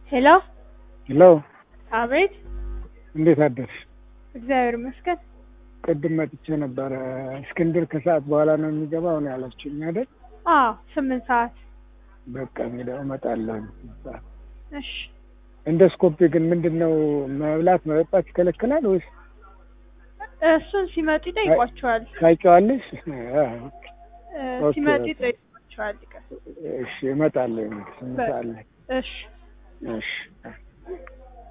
ሄሎ ሄሎ፣ አቤት። እንዴት አደርሽ? እግዚአብሔር ይመስገን። ቅድም መጥቼ ነበረ። እስክንድር ከሰዓት በኋላ ነው የሚገባው ነው ያላችሁኝ አይደል? አዎ ስምንት ሰዓት በቃ እንግዲያው እመጣለሁ። እሺ። ኢንዶስኮፒ ግን ምንድን ነው መብላት መጠጣት ይከለክላል ወይስ እሱን ሲመጡ ይጠይቋቸዋል። ታውቂዋለሽ? እ፣ ኦኬ፣ ሲመጡ ኦኬ። ይጠይቋቸዋል። ይቀር እሺ እመጣለሁ። ስምንት ሰዓት ላይ እሺ እሺ